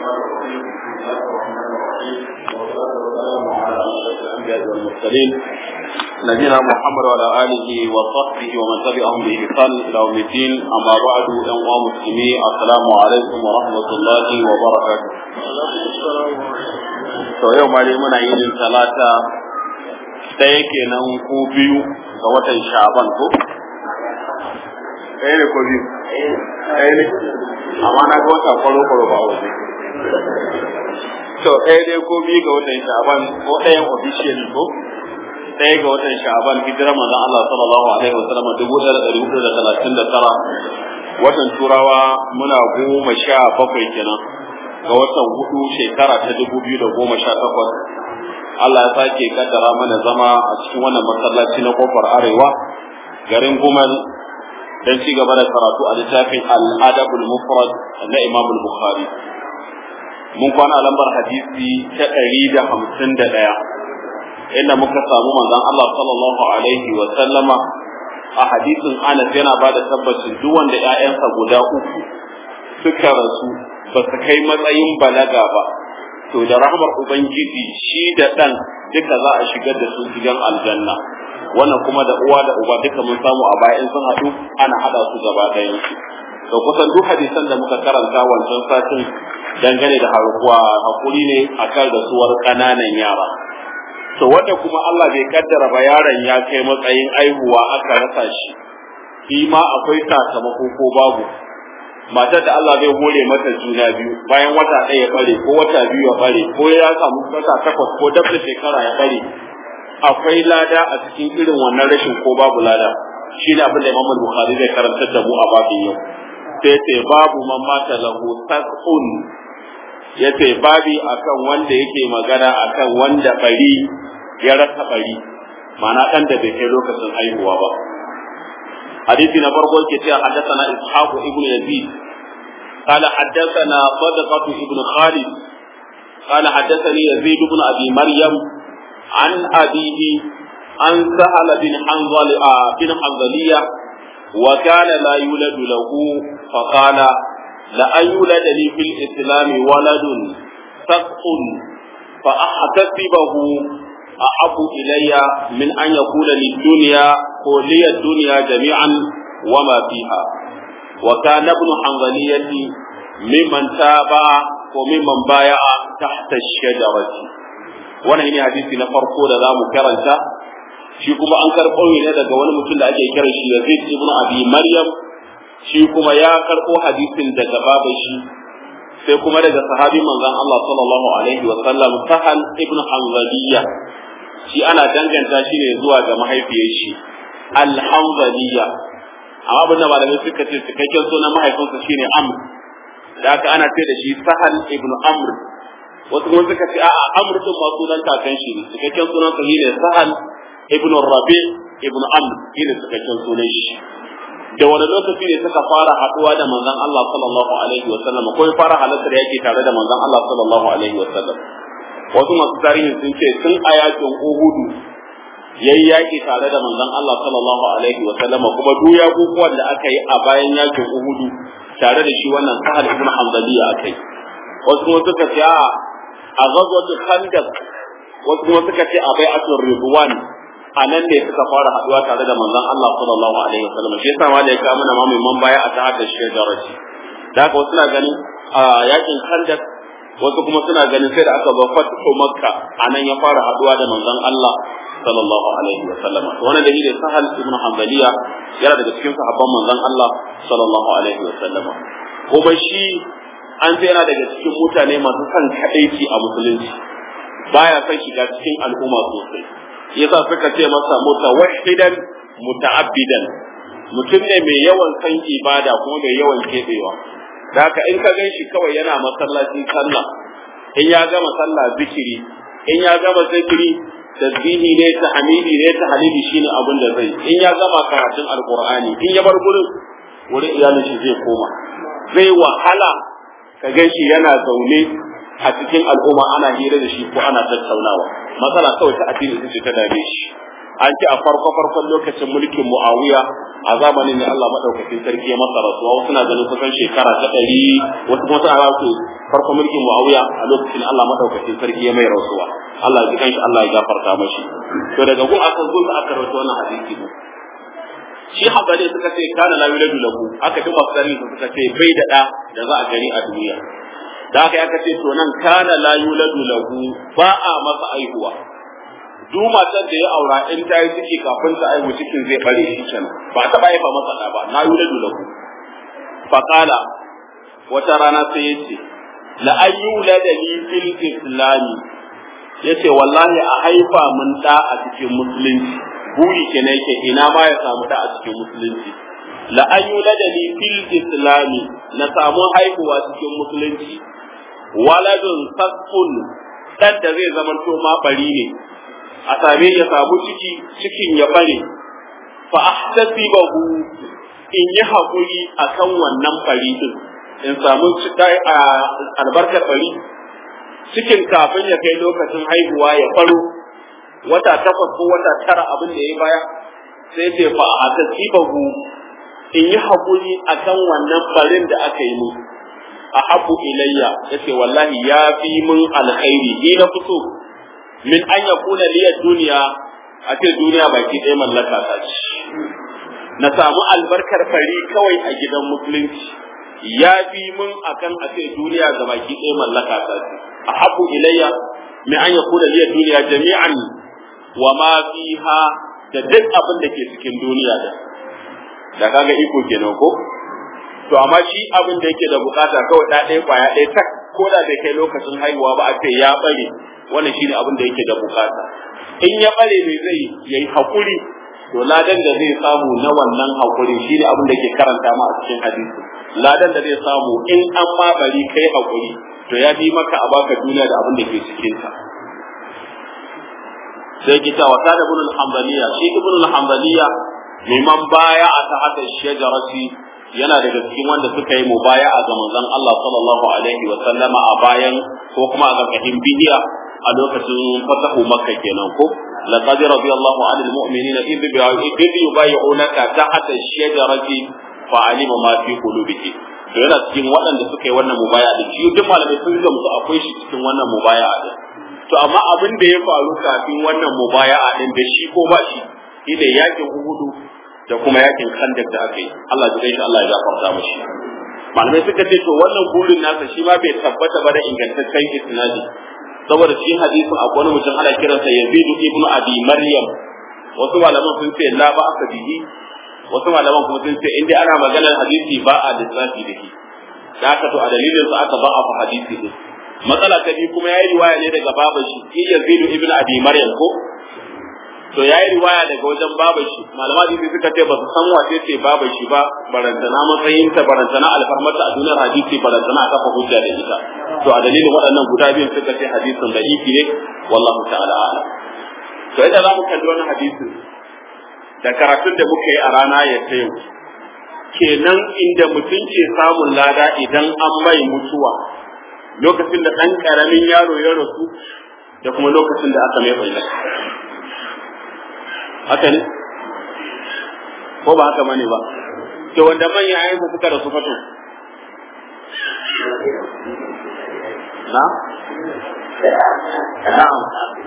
والمرسلين نبينا محمد وعلى آله وصحبه ومن تبعهم بإحسان إلى يوم الدين أما بعد أيها المسلمين السلام عليكم ورحمة الله وبركاته. To yau ma dai muna yin talata ɗaya kenan ko biyu ga watan Sha'ban ko? Ɗaya ne ko biyu? Ɗaya ne? Amma na ga wata kwaro-kwaro ba waje. To ɗaya dai ko biyu ga watan Sha'ban ko ɗayan official ko? ɗaya ga watan sha'aban hijira manzon Allah sallallahu alaihi wasallam dubu ɗaya da ɗari hudu da talatin da tara watan turawa muna goma sha bakwai kenan ga watan hudu shekara ta dubu biyu da goma sha takwas Allah ya sake kaddara mana zama a cikin wannan masallaci na kofar arewa garin gumal don ci gaba da karatu a littafin al-adabul mufrad na Imam al-Bukhari mun kwana lambar hadisi ta ɗari da hamsin da ɗaya inda muka samu manzon Allah sallallahu alaihi wa sallama a hadisin Anas yana ba da tabbacin duk wanda ƴaƴansa guda uku suka rasu ba su kai matsayin balaga ba to da rahmar ubangiji shi da ɗan duka za a shigar da su gidan aljanna wannan kuma da uwa da uba duka mun samu a baya in sun haɗu ana haɗa su gaba ɗayan su to kusan duk hadisan da muka karanta wancan satin dangane da harkuwa hakuri ne akan rasuwar ƙananan yara to wanda kuma Allah bai kaddara ba yaron ya kai matsayin aihuwa aka rasa shi shi ma akwai sakamako ko babu matar da Allah zai hore mata juna biyu bayan wata ɗaya ya bare ko wata biyu ya bare ko ya samu wata takwas ko dab da shekara ya bare akwai lada a cikin irin wannan rashin ko babu lada shi ne abin da Imam Bukhari zai karantar da mu a babin yau sai sai babu man mata lahu tasqun yace babi akan wanda yake magana akan wanda bari ya rasa bari ma'ana dan da bai kai lokacin haihuwa ba hadisi na farko ke cewa haddathana ishaq ibn yazid قال حدثنا صدقة ابن خالد قال حدثني يزيد بن أبي مريم عن أبيه عن سهل بن حنظل بن حنظلية وكان لا يولد له فقال لأن يولد لي في الإسلام ولد سقط فأحتسبه أحب إلي من أن يكون للدنيا لي الدنيا جميعا وما فيها وكان ابن حنظلية ممن تابع وممن بايع تحت الشجرة wannan ne hadisi na farko da za mu karanta shi kuma an karɓo ne daga wani mutum da ake kiran shi Yazid ibn Abi Maryam shi kuma ya karɓo hadisin daga baban shi sai kuma daga sahabi manzon Allah sallallahu alaihi wa sallam Sahal ibn Hanzaliya shi ana danganta shi ne zuwa ga mahaifiyar shi Al-Hanzaliya amma abin da malamai suka ce cikakken sunan mahaifinsa shine Amr da aka ana ce da shi Sahal ibn Amr wasu kuma suka ce a'a Amr din ma sunan kakan shi ne cikakken sunan sa ne Sahal ibn Rabi ibn Amr shine cikakken sunan shi da wani lokaci ne suka fara haduwa da manzon Allah sallallahu alaihi wa sallam ko fara halatta da yake tare da manzon Allah sallallahu alaihi wa sallam wasu masu tarihi sun ce tun a yakin Uhud yayi yaki tare da manzon Allah sallallahu alaihi wa sallam kuma duk yakukuwan da aka yi a bayan yakin Uhud tare da shi wannan Sahal ibn Hanbaliya akai wasu kuma suka ce a a ghazwatul Khandaq wasu kuma suka ce a bai'atul Ridwan a nan ne suka fara haduwa tare da manzon Allah sallallahu alaihi wasallam shi yasa ma da ya kawo mana mamin man baya a tahar da shi daraji da haka wasu na ganin a yakin Khandaq wasu kuma suna ganin sai da aka zo fatu Makka a nan ya fara haduwa da manzon Allah sallallahu alaihi wasallam to wannan dalili Sahal ibn Hanbaliya yana daga cikin sahabban manzon Allah sallallahu alaihi wasallam kuma shi an ce yana daga cikin mutane masu son kadaici a musulunci baya son shiga cikin al'umma sosai yasa suka ce masa mutawahhidan muta'abbidan mutum ne mai yawan san ibada kuma mai yawan kebewa da haka in ka gan shi kawai yana masallaci sallah in ya gama sallah zikiri in ya gama zikiri tasbihi ne ta hamidi ne ta halili shine abin da zai in ya gama karatun alqur'ani in ya bar gurin wurin iyalin shi zai koma zai wahala ka gan shi yana zaune a cikin al'umma ana hira da shi ko ana tattaunawa matsala kawai ta addini ita ce ta dame shi an ce a farko farkon lokacin mulkin muawiya a zamanin ne Allah madaukakin sarki ya masa rasuwa wasu na ganin kusan shekara ta ɗari wasu kuma suna su farko mulkin Muawiya a lokacin Allah madaukakin sarki ya mai rasuwa Allah ya jikan shi Allah ya gafarta mashi to daga gun aka zo aka rawaito wannan hadisi ne shi habale suka ce kana la yuladu lahu aka ji masari suka ce bai da da da za a gani a duniya da aka aka ce to nan kana la yuladu lahu ba a masa aihuwa duk matar da ya aura in ta yi ciki kafin ta aihu cikin zai bare shi kenan ba ta ba haifa masa da ba na yuladu lahu faqala wata rana sai ya ce la ayyulada li fil islami yace wallahi a haifa mun da a cikin musulunci buri kenan yake ina ma ya samu da a cikin musulunci la ayyulada li fil islami na samu haihuwa cikin musulunci waladun sakfun dan da zai zama to ma bari ne a same ya samu ciki cikin ya bare fa ahtasibahu in yi hakuri akan wannan bari din in samu albarkar bari cikin kafin ya kai lokacin haihuwa ya faro wata takwas ko wata tara abin da ya baya sai ce fa a tasibahu in yi haƙuri akan wannan barin da aka yi mu a habu ilayya yace wallahi ya fi mun alkhairi ni na fito min an ya kuna liya duniya a ce duniya baki ɗaya mallaka ta ce na samu albarkar fari kawai a gidan musulunci ya fi mun akan a ce duniya ga baki ɗaya mallaka ta ce a habu ilayya min an ya kuna liya duniya jami'an wa ma fiha da duk abin da ke cikin duniya da da kaga iko kenan ko to amma shi abin da yake da bukata kawai da ɗaya kwaya ɗaya tak ko da bai kai lokacin haihuwa ba a ce ya bare wannan shine abin da yake da bukata in ya bare ne zai yayi hakuri to ladan da zai samu na wannan hakuri shine abin da yake karanta ma a cikin hadisi ladan da zai samu in an ma bari kai hakuri to ya bi maka a baka duniya da abin da ke cikin ta sai kita wa kana ibn al-hanbaliya shi ibn al-hanbaliya liman baya a ta haka shajarati yana daga cikin wanda suka yi mubaya'a ga manzon Allah sallallahu alaihi wa sallama a bayan ko kuma a ƙarƙashin bidiya a lokacin fatahu makka kenan ko laqad radiyallahu 'anil mu'minina idh yubayyi'unaka tahta shajarati fa'alima ma fi qulubihim to yana cikin waɗanda suka yi wannan mubaya'a da shi duk malamai sun ga musu akwai shi cikin wannan mubaya'a din to amma abin da ya faru kafin wannan mubaya'a din da shi ko ba shi shine yakin Uhudu da kuma yakin Khandaq da aka yi Allah ya shi Allah ya gafarta mishi malamai suka ce to wannan burin nasa shi ma bai tabbata ba da ingantaccen isnadi saboda shi hadisin akwai wani mutum ana kiransa Yazid ibn Abi Maryam wasu malaman sun ce la ba aka bihi wasu malaman kuma sun ce inda ana maganar hadisi ba a lissafi da shi da aka to a dalilin sa aka ba a fa hadisi din matsala ta biyu kuma yayi riwaya ne daga baban shi shi Yazid ibn Abi Maryam ko to yayi riwaya daga wajen baban shi malama hadisi suka ce ba su san wace ce baban shi ba barantana matsayin ta barantana alfarmata a duniyar hadisi barantana a kafa hujja da ita to a dalilin waɗannan guda biyun suka ce hadisin da ifi ne wallahu ta'ala a'lam to idan za mu kalli wannan hadisin da karatun da muka yi a rana ya ta yau kenan inda mutum ke samun lada idan an mai mutuwa lokacin da ɗan ƙaramin yaro ya rasu da kuma lokacin da aka mai bayyana haka ne ko ba haka bane ba to wanda manyan ayyuka suka rasu fato na na'am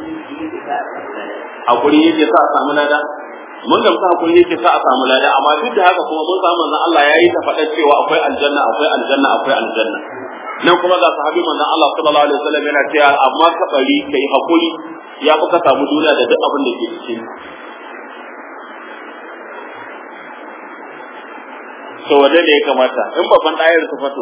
hakuri yake sa a samu lada mun gamsa hakuri yake sa a samu lada amma duk da haka kuma mun samu manzon Allah yayi ta faɗa cewa akwai aljanna akwai aljanna akwai aljanna nan kuma ga sahabi manzon Allah sallallahu alaihi wasallam yana cewa amma ka bari kai hakuri ya fi ka samu duniya da duk abin da ke cikin to wanda ne ya kamata in babban ɗayar su fato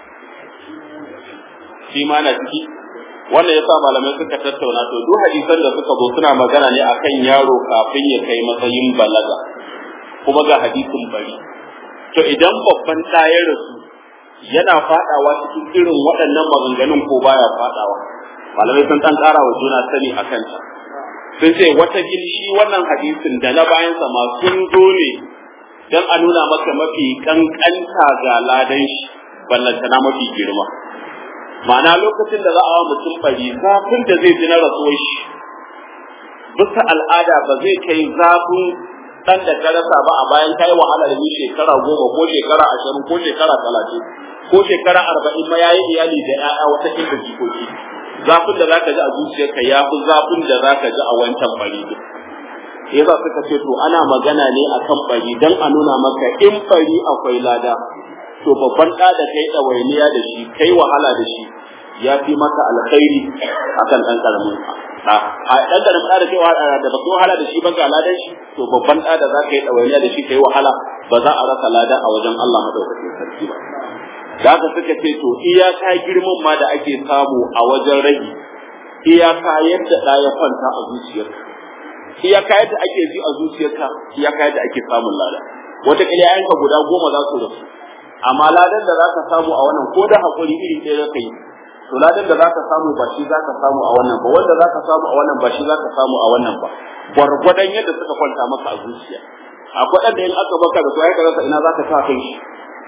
shi ma na ciki wannan yasa malamai suka tattauna to duk hadisan da suka zo suna magana ne akan yaro kafin ya kai matsayin balaga kuma ga hadisin bari to idan babban ɗayar su yana fadawa cikin irin waɗannan maganganun ko baya fadawa malamai sun ɗan ƙara wa juna sani a kanta sun ce wata shi wannan hadisin da na bayansa ma sun zo ne don a nuna maka mafi kankanta ga ladan shi ballantana mafi girma ma'ana lokacin da za a wa mutum bari zafin da zai ji na rasuwar shi bisa al'ada ba zai kai zafin dan da ka rasa ba a bayan kai wahala da ni shekara goma ko shekara ashirin ko shekara talatin ko shekara arba'in ma yayi iyali da ƴaƴa wata kinda jikoki zafin da zaka ji a zuciyarka ya fi zafin da zaka ji a wancan bari din yasa suka ce to ana magana ne akan bari dan a nuna maka in bari akwai lada to babban ɗa da kai ɗawainiya da shi kai wahala da shi ya fi maka alkhairi akan ɗan ƙaramin ɗa a ɗan ƙaramin ɗa da kai wahala da baka wahala da shi ba ga ladan shi to babban ɗa da za ka yi ɗawainiya da shi kai wahala ba za a rasa lada a wajen Allah madaukakin sarki ba da haka suka ce to iyaka girman ma da ake samu a wajen rage iyaka yadda ɗa ya kwanta a zuciyarka iyaka yadda ake ji a zuciyarka iyaka yadda ake samun lada wata yayanka guda goma za su rasu amma ladan da zaka samu a wannan ko da hakuri iri ɗaya zaka yi to ladan da zaka samu ba shi zaka samu a wannan ba wanda zaka samu a wannan ba shi zaka samu a wannan ba gwargwadon yadda suka kwanta maka a zuciya akwai ɗan da in aka baka da to ai ka ina zaka sa kai shi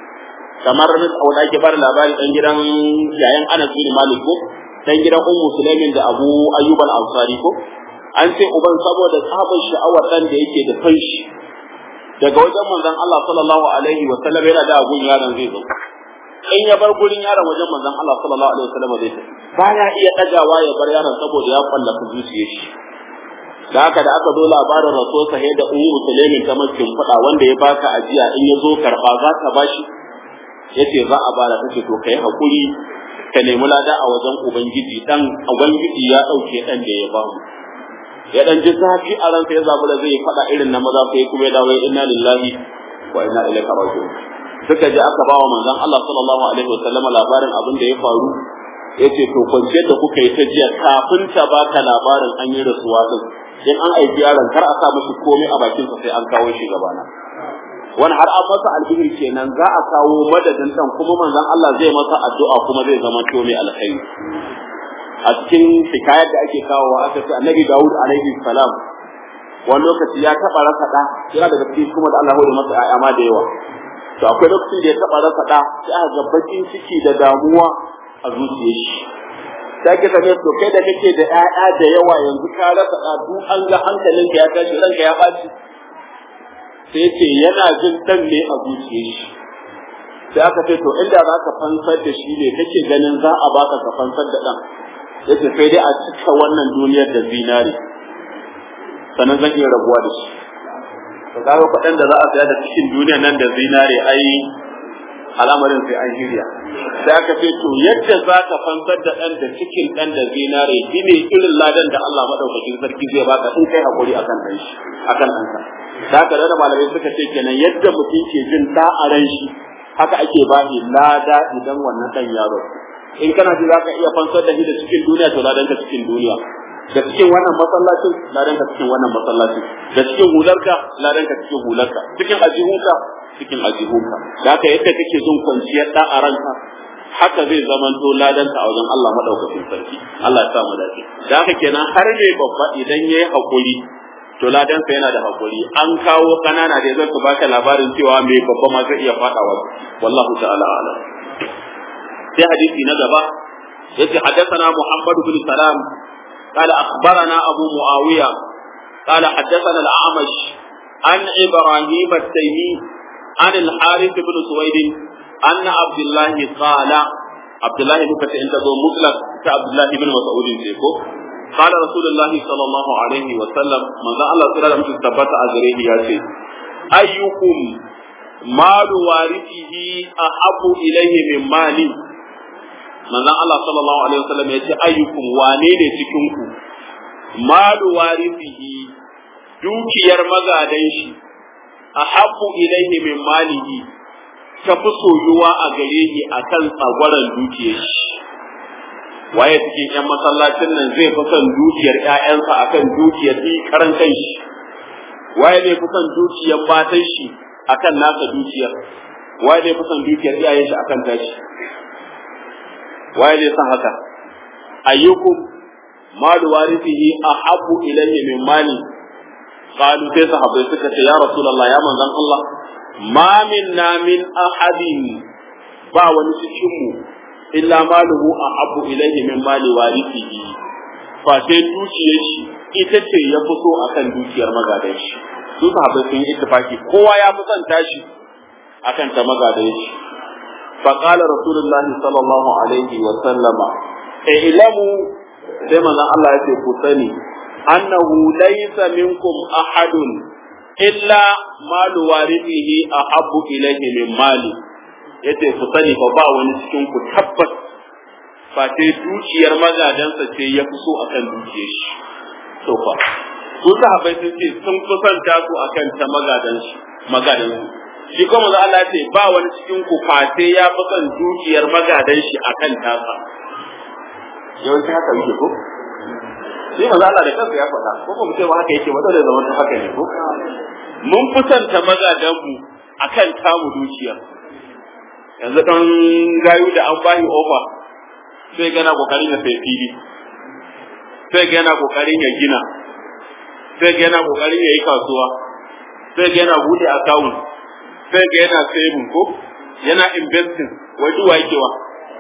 kamar wanda ake bada labari dan gidan yayan Anas bin Malik ko dan gidan Ummu Sulaimin da Abu Ayyub al-Ansari ko an ce uban saboda tsabar sha'awar dan da yake da fanshi daga wajen manzon Allah sallallahu alaihi wa sallam yana da abun yaron zai zo in ya bar gurin yaron wajen manzon Allah sallallahu alaihi wa sallam zai tafi baya iya dagawa ya bar yaron saboda ya kwallafa zuciyar shi da haka da aka zo labarin rasuwar sa da ummu sulaimin ta makin fada wanda ya baka ajiya in ya zo karba za ka bashi yace za a bada take to kai hakuri ka nemi lada a wajen ubangiji dan ubangiji ya dauke dan da ya bamu ya dan ji zafi a ransa ya zabi da zai faɗa irin na maza sai kuma ya dawo inna lillahi wa inna ilaihi raji'un suka ji aka bawa manzon Allah sallallahu alaihi wasallam labarin abin da ya faru yace to kwanciyar da kuka yi ta jiya kafin ta baka labarin an yi rasuwa din in an aiki yaron kar a sa mashi komai a bakin sa sai an kawo shi gabana wani har an masa albihir kenan za a kawo madadin dan kuma manzon Allah zai masa addu'a kuma zai zama to mai alkhairi a cikin hikayar da ake kawowa aka ce annabi Dawud alaihi salam wani lokaci ya taba rasa da yana daga cikin kuma da Allah ya masa ƴaƴa ma da yawa to akwai lokaci da ya taba rasa da sai aka ga bakin ciki da damuwa a zuciyar shi sai ka tafi to kai da kake da ƴaƴa da yawa yanzu ka rasa da duk an ga hankalinka ya tashi ranka ya baci sai ce yana jin dan ne a zuciyar shi sai aka ce to inda za ka fansar da shi ne kake ganin za a baka ka fansar da dan yace sai dai a cika wannan duniyar da zinare sannan zan iya rabuwa da shi to kaga kuɗin da za a saya da cikin duniyar nan da zinare ai al'amarin sai an shirya sai aka ce to yadda za ka fansar da ɗan da cikin ɗan da zinare shine irin ladan da Allah madaukakin sarki zai baka in kai hakuri akan ɗan shi akan ɗanka da haka da malamai suka ce kenan yadda mutum ke jin da a ran shi haka ake ba shi lada idan wannan ɗan yaro in kana ji zaka iya fansar da shi da cikin duniya to ladan ka cikin duniya da cikin wannan masallacin ladan ka cikin wannan masallacin da cikin hularka ladan ka cikin hularka cikin ajihunka cikin ajihunka da haka yadda kake jin kwanciyar da a ranka haka zai zamanto ladanka a wajen Allah madaukakin sarki Allah ya sa mu dace da haka kenan har ne babba idan yayi hakuri to ladansa yana da hakuri an kawo kanana da zai baka labarin cewa mai babba ma zai iya fadawa wallahu ta'ala alam sai hadisi na gaba yace haddathana Muhammad bin Salam قال أخبرنا أبو معاوية قال حدثنا الأعمش عن إبراهيم التيمي عن الحارث بن سويد أن عبد الله قال عبد الله بن فتح أنت مطلق كعبد الله بن مسعود سيكو قال رسول الله صلى الله عليه وسلم من ذا الله تعالى مش ثبت أجره يا شيء أيكم مال وارثه أحب إليه من مالي manzon Allah sallallahu alaihi wasallam ya ce ayyukum wane ne cikin ku malu warithihi dukiyar magadan shi ahabbu ilaihi min malihi ta fi soyuwa a gare shi akan tsagwaran dukiyar shi waye cikin yan masallacin nan zai fi son dukiyar ƴaƴansa akan dukiyar shi karan kanshi waye zai fi son dukiyar matan shi akan nasa dukiyar waye zai fi son dukiyar iyayen shi akan tashi waye zai san haka ayyukum malu warithihi ahabbu ilayhi min mali qalu sai sahabbai suka ce ya rasulullah ya manzon Allah ma minna min ahadin ba wani cikin mu illa maluhu ahabbu ilayhi min mali warithihi fa sai dukiyar shi ita ce ya fito akan dukiyar magadan shi su sahabbai sun yi ittifaki kowa ya fi son tashi akan ta magadan shi فقال رسول الله صلى الله عليه وسلم اعلموا sai manzon Allah ya ce ku sani annahu laysa minkum ahadun illa malu warithihi ahabbu ilayhi min mali yace ku sani fa ba wani cikin ku tabbas fa sai dukiyar magadansa ce ya fi so akan dukiyar shi to fa su sahabbai sun ce sun kusanta su akan ta magadan shi magadan su shi kuma manzo Allah ce ba wani cikin ku fa sai ya fi son dukiyar magadan shi akan tasa yawanci haka yake ko sai manzo Allah da kansa ya faɗa ko kuma ce ba haka yake ba dole zaman haka ne ko mun kusanta magadan mu akan tamu dukiyar yanzu dan gayu da an bahi over sai ga yana kokarin ya sai fili sai ga yana kokarin ya gina sai ga yana kokarin ya yi kasuwa sai ga yana bude account sai ga yana saving ko yana investing wai duwa yake wa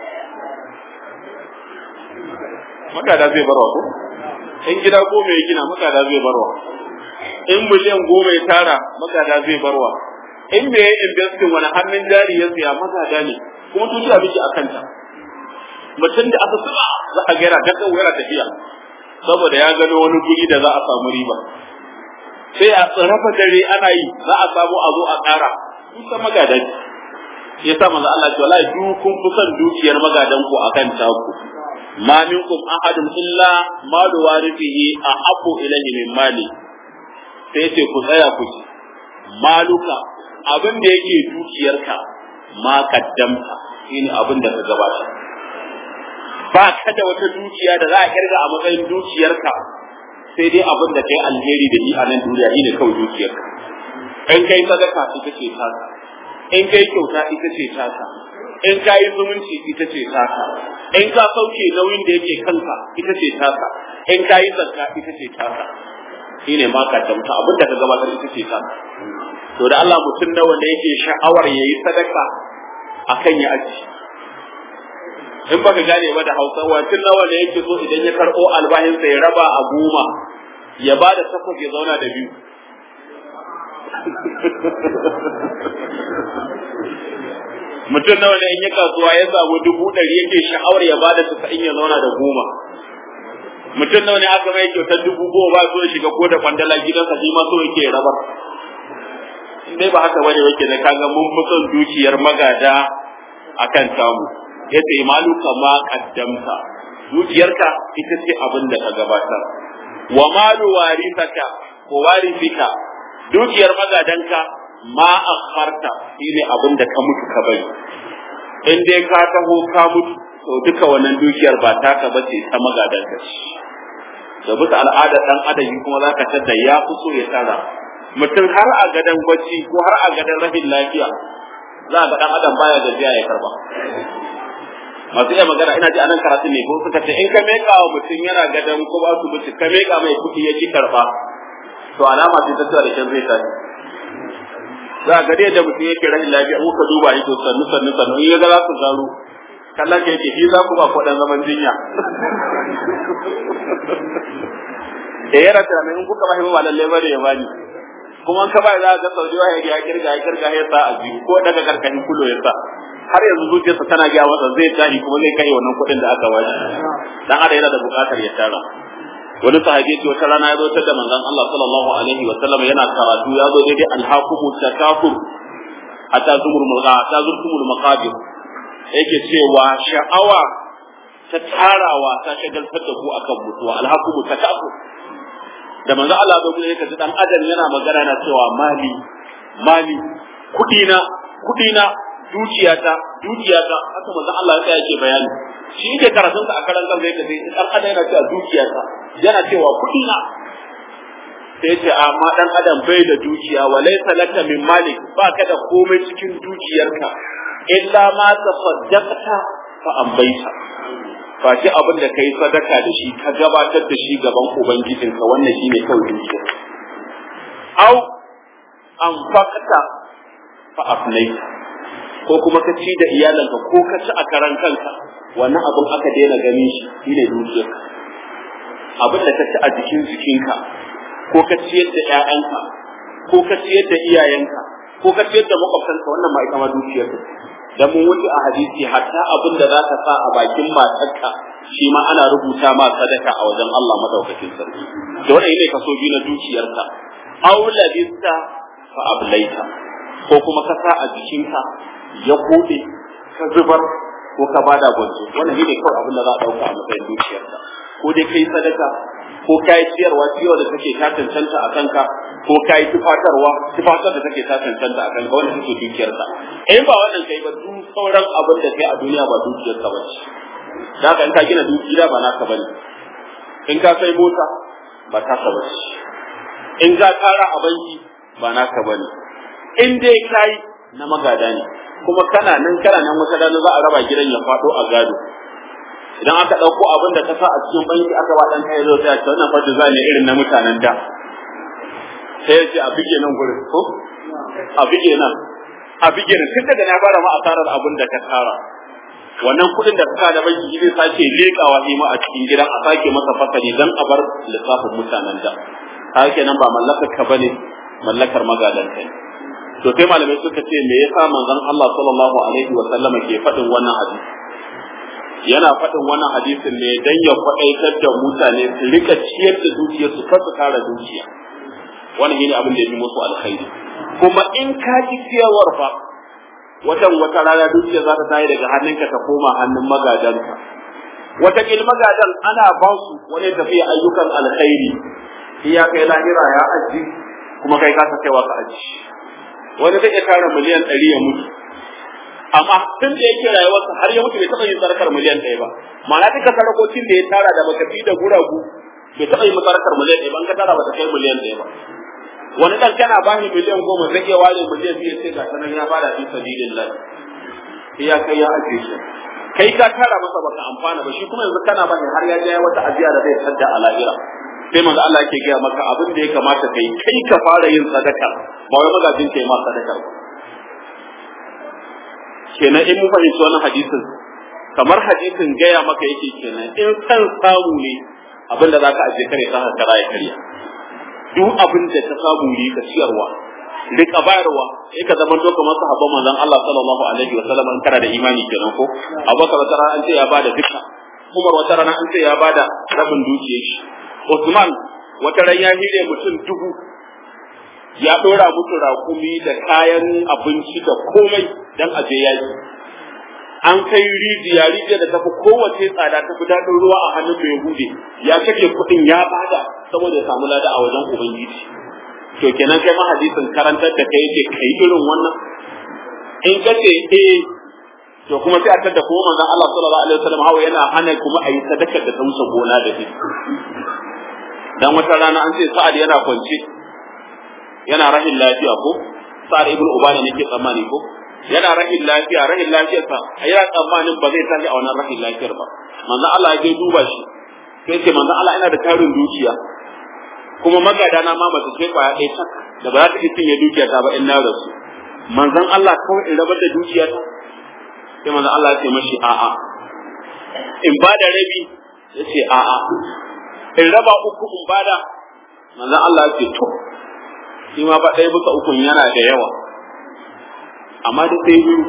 makada zai barwa ko in gida goma ya gina makada zai barwa in miliyan goma ya tara makada zai barwa in me ya investin wani hannun jari ya siya magada ne kuma tushi a biki a kanta mutum da aka saba za a gaira ga kawo yana tafiya saboda ya gano wani guri da za a samu riba sai a tsarafa dare ana yi za a samu a zo a ƙara kusa magada ne ya sa manzo Allah ce wallahi duk kun fi son dukiyar magadan ku akan taku ma minkum ahadun illa malu warithihi ahabbu ilayhi min mali sai ce ku tsaya ku ci maluka abin da yake dukiyarka ma kaddamta shine abin da ka gabata ba ka da wata dukiya da za a kirga a matsayin dukiyarka sai dai abin da kai alheri da shi a nan duniya shine kawai dukiyarka in kai sadaka ita ce taka in kai kyauta ita ce taka in ka yi zumunci ita ce taka in ka sauke nauyin da yake kanka ita ce taka in ka yi zakka ita ce taka shine ma ka damta abin da ka gabatar ita ce taka to da Allah mutum nawa ne yake sha'awar yayi sadaka akan ya aji in baka gane ba da Hausa mutum nawa ne yake so idan ya karbo albahin sa ya raba a goma ya bada takwas ya zauna da biyu mutum nawa ne in ya kasuwa ya samu dubu ɗari yake sha'awar ya bada tasa'in ya zauna da goma mutum nawa ne aka mai kyautar dubu goma ba so ya shiga ko da kwandala gidansa shi ma so yake rabar in dai ba haka bane yake da kaga mun fi son dukiyar magada akan samu yace malu kama kaddamta dukiyarka ita ce abin da ka gabatar wa malu warithaka ko warithika dukiyar magadanka ma akharta shine abin da ka mutu ka bari in dai ka taho ka mutu to duka wannan dukiyar ba taka bace ta magadanka da bisa al'adar dan adam kuma zaka tada ya fi so ya tara mutum har a gadon bacci ko har a gadon rashin lafiya za a ga dan adam baya gajiya ya karba masu iya magana ina ji anan karatu ne ko suka ce in ka meka wa mutum yana gadon ko ba su mutu ka meka mai kuɗi ya ki karba to alama ce ta cewa da shan zai tashi za a gade da mutum yake rashin lafiya in ka duba shi to sannu sannu sannu in ya ga za su zaro kallon ka yake shi za ku ba kwaɗan zaman jinya da ya rasa mai in kuka ba shi ba lallai ba da ya bani kuma ka ba za ka saudi wa ya kirga ya kirga ya sa a biyu ko daga karkashin kulo ya sa har yanzu zuciyarsa tana gaya masa zai tashi kuma zai kai wannan kuɗin da aka bashi dan ada yana da buƙatar ya tara wani sahabi ce wata rana ya zo ta da manzon Allah sallallahu alaihi wa sallam yana karatu ya zo daidai alhaqumu takafur hatta zumur mulqa hatta zurtumul maqabir yake cewa sha'awa ta tarawa ta shagaltar da ku akan mutuwa alhaqumu takafur da manzo Allah bai kuma yake dan adam yana magana na cewa mali mali kudina kudina dukiyata dukiyata haka manzo Allah ya yake bayani shi yake karatun sa a karan kan zai kace dan adam yana cewa dukiyata yana cewa kudina sai ce amma dan adam bai da dukiya wa laysa laka min malik ba ka da komai cikin dukiyarka illa ma tasaddaqta fa ambaita face abin da kai sadaka da shi ka gabatar da shi gaban ubangijinka wannan shine kawai dukiya au an fakata fa afnaita ko kuma ka ci da iyalanka ko ka ci a karan kanka wannan abin aka daina ganin shi shine dukiyarka abin da ka ci a jikin jikinka ko ka ciyar da ƴaƴanka ko ka ciyar da iyayenka ko ka ciyar da makwabtanka wannan ma ita ma dukiyarka dan mun wuce a hadisi hatta abin da zaka sa a bakin matarka shi ma ana rubuta ma sadaka a wajen Allah madaukakin sarki to wannan ne kaso biyu na dukiyarka aw labista fa ablaita ko kuma ka sa a jikinka ya kode ka zubar ko ka bada gwanzo wannan ne kawai abin da za a dauka a matsayin dukiyarka ko dai kai sadaka ko kai ciyarwa ciyarwa da take ta cancanta a kanka ko kai tufatarwa tufatar da take ta cancanta a kanka wannan take dukiyarka in ba wannan kai ba duk sauran abin da kai a duniya ba dukiyarka ba ce da haka in ka gina dukiya ba naka bane in ka sai mota ba taka ba ce in ka tara a banki ba naka bane in dai kai na magada ne kuma kana nan kana nan wata rana za a raba gidan ya faɗo a gado idan aka ɗauko abin da ka sa a cikin banki aka ba ɗan kai zo sai a ce wannan fadi za ne irin na mutanen da sai ya ce a bige nan gurin ko a bige nan a bige nan tun daga na fara ma asarar abin da ka tara wannan kuɗin da ka da banki zai sake leƙawa shi ma a cikin gidan a sake masa fasali dan a bar lissafin mutanen da haka nan ba mallakar ka bane mallakar magadan kai to sai malamai suka ce me yasa manzon Allah sallallahu alaihi wa sallama ke faɗin wannan hadisi yana faɗin wannan hadisin ne dan ya faɗaitar da mutane su rika ciyar da dukiyar su kar su kara dukiya wannan shine abin da ya fi musu alkhairi kuma in ka ji ciyarwar fa watan wata rana dukiya za ta tayi daga hannunka ta koma hannun magadanka wata kil magadan ana ba su wani tafiya ayyukan alkhairi iya kai lahira ya aji kuma kai ka kaiwa ka aji wani zai iya tara miliyan ɗari ya mutu amma tun da yake rayuwarsa har ya mutu bai taɓa yin sadakar miliyan ɗaya ba ma'ana duka sadakokin da ya tara da bakafi da guragu bai taɓa yin sadakar miliyan ɗaya ba in ka tara ba ta kai miliyan ɗaya ba wani ɗan kana ba shi miliyan goma zai iya ware miliyan biyu sai ga sanan ya bada fi sabilillah sai ya kai ya ajiye shi kai ka tara masa baka amfana ba shi kuma yanzu kana ba har ya je wata ajiya da zai sadda a lahira sai manzo Allah yake gaya maka abin da ya kamata kai kai ka fara yin sadaka ba wai magajin kai ma sadaka ba kenan in mun fahimci wannan hadisin kamar hadisin gaya maka yake kenan in san samu ne abin da zaka aje kare ka kara ya karya duk abin da ka samu ne ka ciyarwa rika bayarwa sai ka zama to kamar sahabban manzon Allah sallallahu alaihi wa sallam in kana da imani kenan ko Abubakar wata rana an ce ya bada duka Umar wata rana an ce ya bada rabin dukiyar shi Usman wata ran ya hire mutum dubu ya dora musu rakumi da kayan abinci da komai dan aje yaki an kai rijiya rijiya da tafi kowace tsada ta fi daɗin ruwa a hannun mai hude ya kake kuɗin ya bada saboda ya samu lada a wajen ubangiji to kenan kai ma hadisin karantar da kai yake kai irin wannan in ka ce eh to kuma sai a tada kuma manzon Allah sallallahu alaihi wasallam hawa yana hana kuma a yi sadaka da ta wuce gona da shi dan wata rana an ce sa'ad yana kwance yana rahin lafiya ko sa'ad ibn ubana nake tsammani ko yana rahin lafiya rahin lafiyarsa yana tsammanin ba zai tashi a wannan rahin lafiyar ba manzon Allah ya je duba shi sai ce manzon Allah ina da tarin dukiya kuma magada na ma mace ce kwaya ɗaya tak da ba za ta iya cinye dukiya ta ba in na rasu manzon Allah kawai in rabar da dukiya ta sai manzon Allah ya ce mashi a'a in ba da rabi ya ce a'a in raba uku in bada manzon Allah ya ce to shi ma ba ɗaya bisa ukun yana da yawa amma da sai biyu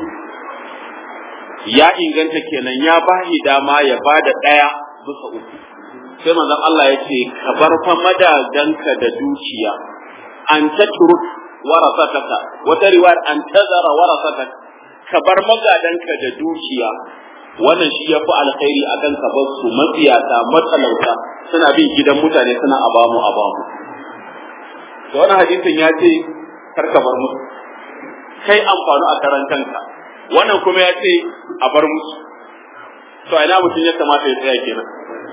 ya inganta kenan ya ba shi dama ya ba da ɗaya bisa uku sai manzon Allah ya ce ka bar fa madaganka da dukiya an ta turuk warasataka wata riwayar an tazara warasataka ka bar magadanka da dukiya wannan shi ya fi alkhairi a kan bar su matsiyata matalauta suna bin gidan mutane suna abamu abamu da wannan hadisin ya ce kar ka bar musu kai amfani a karan kanka wannan kuma ya ce a bar musu to ina mutum ya kamata ya tsaya kenan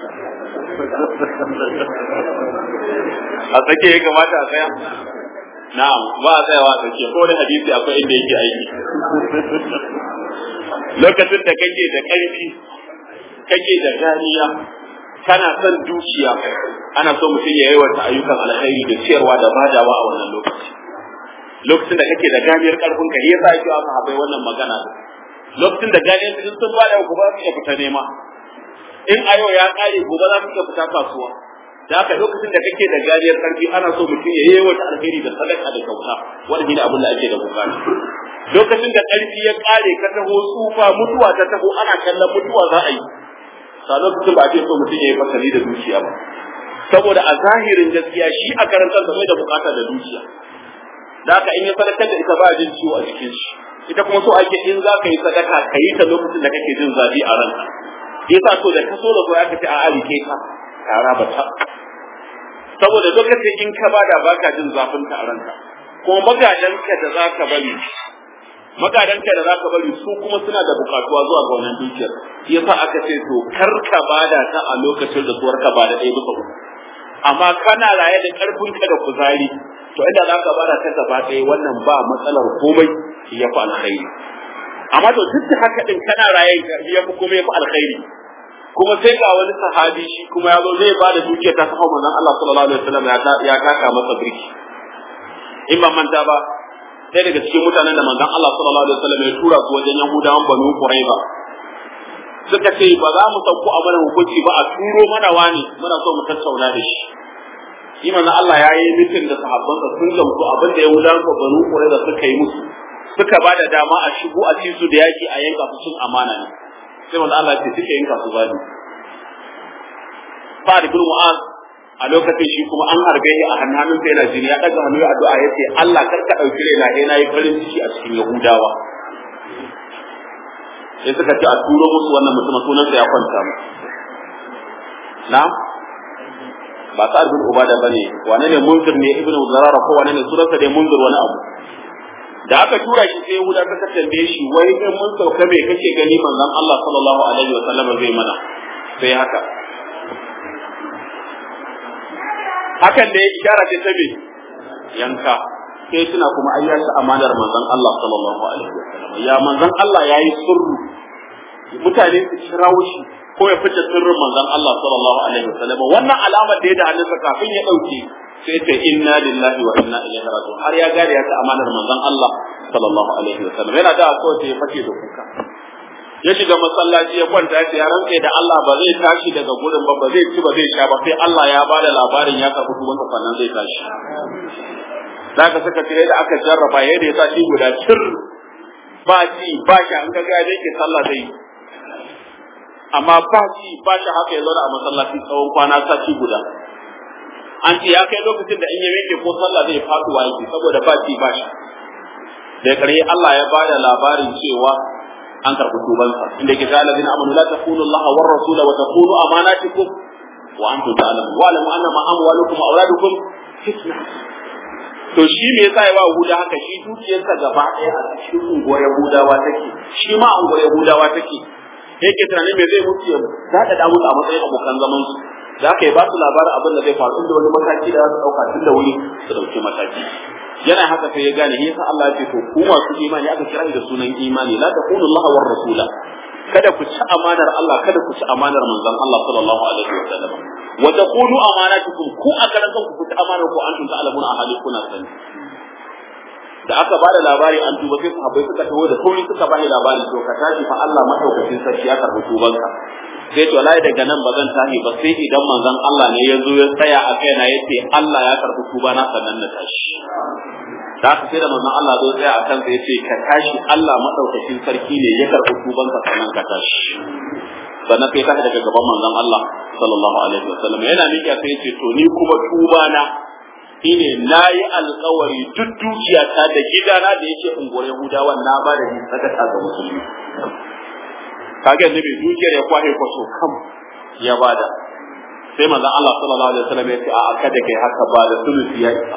a tsake ya kamata a tsaya na'am ba a tsayawa a tsake ko da hadisi akwai inda yake aiki lokacin da kake da ƙarfi kake da ganiya kana son dukiya ana so mutum ya yawaita ayyukan alkhairi da ciyarwa da badawa a wannan lokaci lokacin da kake da ganiyar karfin ka yasa yake aka habai wannan magana lokacin da ganiyar ka sun bada ku ba su iya fita nema in ayo ya kare gobe za mu iya fita kasuwa da haka lokacin da kake da ganiyar karfi ana so mutum ya yawaita alkhairi da sadaka da kyauta wannan shine abin da ake da bukata lokacin da ƙarfi ya ƙare ka taho tsufa mutuwa ta taho ana kallon mutuwa za a yi sa lokacin ba a ce so mutum ya yi fasali da dukiya ba saboda a zahirin gaskiya shi a karantar da mai da bukata da dukiya da haka in ya sadakar da ita ba jin ciwo a jikin shi ita kuma so ake in za ka yi sadaka ka yi ta lokacin da kake jin zafi a ranka yasa so da ka so da so ya kace a alike ka kara ba ta saboda lokacin in ka bada baka jin zafin ta a ranka kuma magadanka da za ka bari magadanka da za ka bari su kuma suna da bukatuwa zuwa ga wannan dukiyar yasa aka ce to kar ka bada ta a lokacin da suwar ka bada ɗaya bisa uku amma kana raye da ƙarfinka da kuzari to inda za ka bada ta gaba ɗaya wannan ba matsalar komai ya fi alkhairi amma to duk da haka din kana raye ya fi komai ya fi alkhairi kuma sai ga wani sahabi shi kuma ya zo zai bada dukiyar ta sahau manzon Allah sallallahu alaihi wasallam ya taka masa birki in ban manta ba sai daga cikin mutanen da manzon Allah sallallahu alaihi wasallam ya tura su wajen Yahudawan Banu Quraiba suka ce ba za mu sauko a mana hukunci ba a turo mana wani muna so mu tattauna da shi shi manzon Allah ya yi mitin da sahabbansa sun gamsu abin da Yahudawan Banu Quraiba suka yi musu suka ba da dama a shigo a ci su da yaki a yanka su cin amana ne sai manzon Allah ya ce suka yanka su zabi Fa'ad bin Mu'az a lokacin shi kuma an harbe shi a hannun sai yana jini ya daga hannu ya addu'a yace Allah kar ka dauki raina eh nayi farin ciki a cikin Yahudawa sai suka ce a turo musu wannan mutumin sunan sa ya kwanta mu na ba ta bin ubada bane wane ne munzir ne ibnu zarara ko wane ne sunansa dai munzir wani abu da aka tura shi sai Yahuda suka tambaye shi wai in mun sauka me kake gani manzon Allah sallallahu alaihi wa sallam zai mana sai haka hakan da ya ishara ce ta me yanka sai suna kuma ai yashi amanar manzon Allah sallallahu alaihi wasallam ya manzon Allah yayi sirru mutane su kirawo shi ko ya fice sirrin manzon Allah sallallahu alaihi wasallam wannan alamar da ya da hannunsa kafin ya dauke sai ce inna lillahi wa inna ilaihi raji'un har ya gane ya ta amanar manzon Allah sallallahu alaihi wasallam yana da ko sai ya fice da kuka ya shiga masallaci ya kwanta ya ce ya rantse da Allah ba zai tashi daga gurin ba ba zai ci ba zai sha ba sai Allah ya ba da labarin ya karɓi tubansa sannan zai tashi za ka saka tire da aka jarraba yadda ya tashi guda cir ba ci ba shi an ga gaya yake sallah zai amma ba ci ba shi haka ya zauna a masallaci tsawon kwana sati guda an ce ya kai lokacin da in ya yake ko sallah zai faduwa yake saboda ba ci ba shi da ƙarshe Allah ya ba da labarin cewa an karɓi tubansa inda ke ta ladina amanu la takunu Allah wa rasula wa takunu amanatikum wa antum ta'lamun wa alamu anna ma amwalukum wa auladukum fitna to shi me yasa ya ba Yahuda haka shi dukiyarsa gaba ɗaya a cikin unguwar Yahudawa take shi ma unguwar Yahudawa take yake tunanin me zai mutu ya zaɗa da musu a matsayin abokan zaman su za ka yi ba su labarin abin da zai faru da wani mataki da za su ɗauka tun da wuri su ɗauki mataki yana haka sai ya gane yasa Allah ya ce to ku masu imani aka kira da sunan imani la taqulu Allah war rasula kada ku ci amanar Allah kada ku ci amanar manzon Allah sallallahu alaihi wa sallam wa taqulu amanatukum ku a karan ku ku ci amanar ku antum ta'lamuna ahali kuna sani da aka ba da labari an tuba sai sahabbai suka taho da sauri suka bani labari to ka tashi fa Allah madaukakin sarki ya karbi tubanka sai to lai daga nan ba zan tashi ba sai idan manzon Allah ne ya zo ya tsaya a kaina yace Allah ya karbi tuba na sannan na tashi da aka sai da manzon Allah zo tsaya a kansa yace ka tashi Allah madaukakin sarki ne ya karbi tubanka sannan ka tashi sannan sai tashi daga gaban manzon Allah sallallahu alaihi wasallam yana miƙa sai yace to ni kuma tuba na shine na yi alkawari duk dukiyata da gidana da yake unguwar Yahudawa na ba da ni sadaka ga musulmi kage ne bai dukiyar ya kwahe kwaso kam ya bada sai manzon Allah sallallahu alaihi wasallam ya ce a kada kai haka ba da sulusi ya isa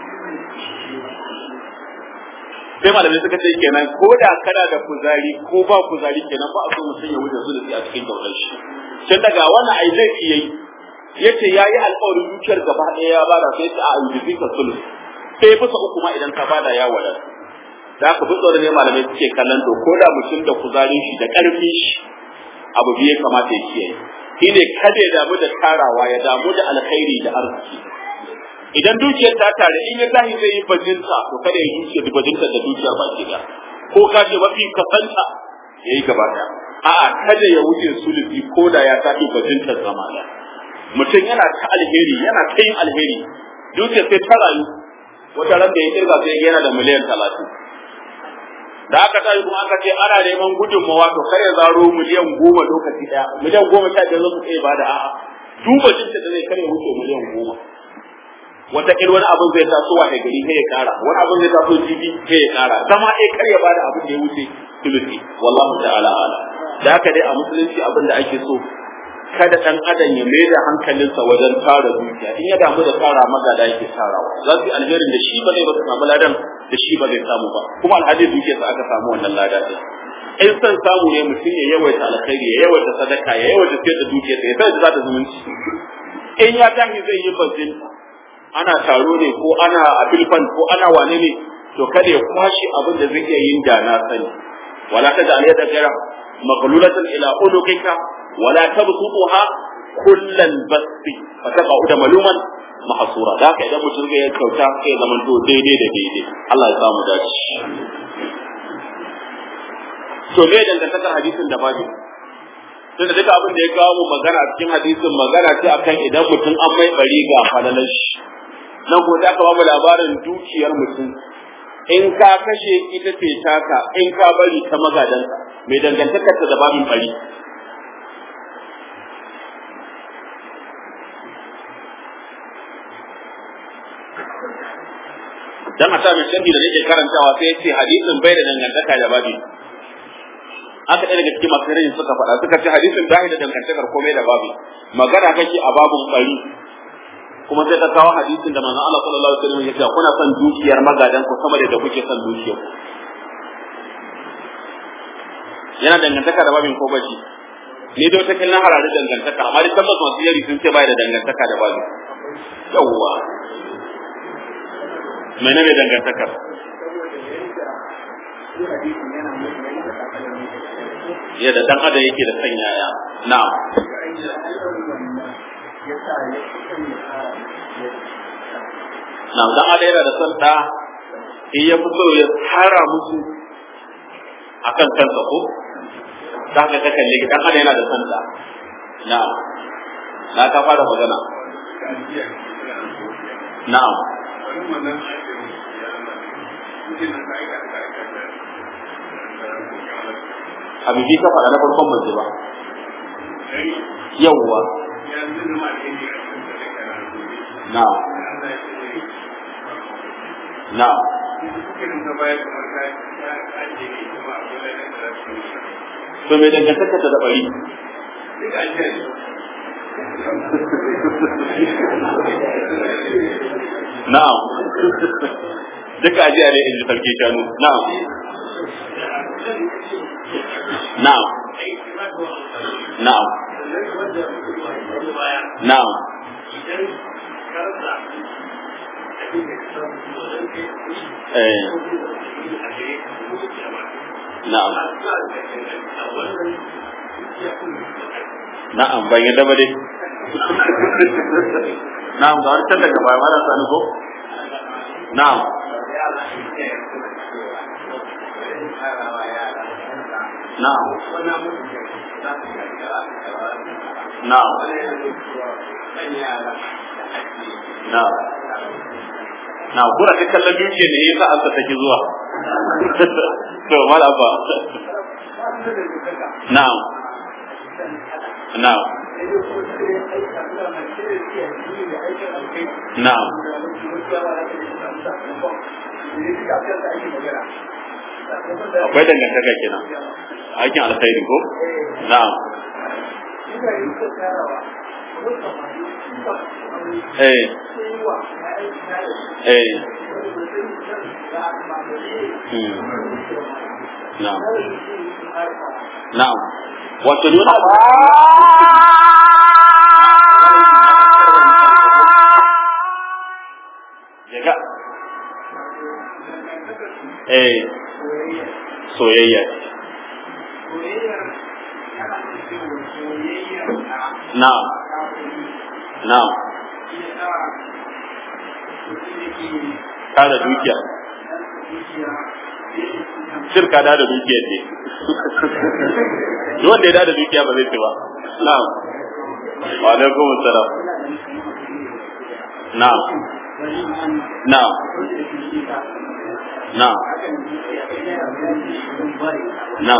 sai malamai suka ce kenan ko da kana da kuzari ko ba kuzari kenan ba a so mutum ya wuce sulusi a cikin kyautar shi tun daga wannan ai laifi yayi yace yayi alƙawarin dukiyar gaba ɗaya ya bada sai ta a yuzi ka sulus sai bisa uku ma idan ka bada ya wada da ka fito da ne malamai suke kallon to ko da mutum da kuzarin shi da ƙarfin shi abu biye kamata ya kiyaye shine kada ya damu da tarawa ya damu da alkhairi da arziki idan dukiyar ta tare in ya tashi zai yi bajinta to kada ya dukiyar da bajinta da dukiyar baki da ko ka ce mafi kasanta yayi gaba ɗaya a'a kada ya wuce sulusi ko da ya tafi bajintar zamana mutum yana ta alheri yana ta yin alheri dukiyar sai ta rayu wata ran da ya kirga sai yana da miliyan talatin da aka tashi kuma aka ce ana neman gudunmawa to kar ya zaro miliyan goma lokaci daya miliyan goma sha biyar zai iya bada a'a duba jinta da zai kare wuce miliyan goma wataƙil wani abin zai taso wa gari sai ya kara wani abin zai taso jibi sai ya kara zama ɗaya kar ya bada abin da ya wuce sulusi wallahu ta'ala ala da haka dai a musulunci abin da ake so kada dan adam ya mai da hankalinsa wajen tara dukiya in ya damu da tara magada yake tarawa za su yi alherin da shi ba zai ba samu ladan da shi ba zai samu ba kuma alhaji dukiyarsa aka samu wannan lada din in san samu ne mutum ya yawaita alkhairi ya yawaita sadaka ya yawaita fiye da dukiyarsa ya sai da za ta zumunci in ya tashi zai yi bazin ana taro ne ko ana abilfan ko ana wane ne to kada ya kwashe abin da zai iya yin da na sani wala ta da aliyar da maqlulatan ila ulukika ولا تبسطها كل البسط فتقعد ملوما محصورا da haka idan mutum ya kyauta sai zaman to daidai da daidai Allah ya samu dace to me dangantakar hadisin da babu tunda duka abin da ya kawo mu magana a cikin hadisin magana ce akan idan mutum an mai bari ga falalar shi nan ko da aka ba mu labarin dukiyar mutum in ka kashe ita ce taka in ka bari ta magadanka mai dangantakar ta da babin bari dan a sa mai sharhi da nake karantawa sai yace hadisin bai da dangantaka da babi aka ɗaya daga cikin masu rai suka faɗa suka ce hadisin bai da dangantakar komai da babi magana kake a babun bari kuma sai ka kawo hadisin da manzon Allah sallallahu alaihi wasallam ya ce kuna son dukiyar magadan ku sama da da kuke son dukiyar yana dangantaka da babin ko bashi ni dai wata kallon harare dangantaka amma dai tabbas masu yari sun ce bai da dangantaka da babin yawwa menene dangantakar yadda dan adam yake da san yaya na'am na'am dan adam yana da san da in ya fito ya tsara musu akan kansa ko za ka ta kalle dan adam yana da san da na'am na ka fara magana na'am abu bi ka faɗa na farkon mace ba yawwa na na to me dangantaka ta da bari na'am duka ajiya ne in ji sarki shanu na'am na'am na'am na'am eh na'am na'am ban yadda ba dai na'am ga wani can daga baya mara sani ko na'am na'am na'am na'am na kura ta kallon dukiya ne yasa an ta take zuwa to malaba na'am na'am na'am akwai dangantaka kenan aikin alkhairi ko na'am eh eh hmm. na'am na'am wato dole Jaga. Eh, soyayya. Na'am. Na'am. Kada dukiya. Shirka da da dukiya ne. Duk wanda ya da dukiya ba zai ci ba. Na'am. Wa alaikum assalam. Na'am. Na'am. na na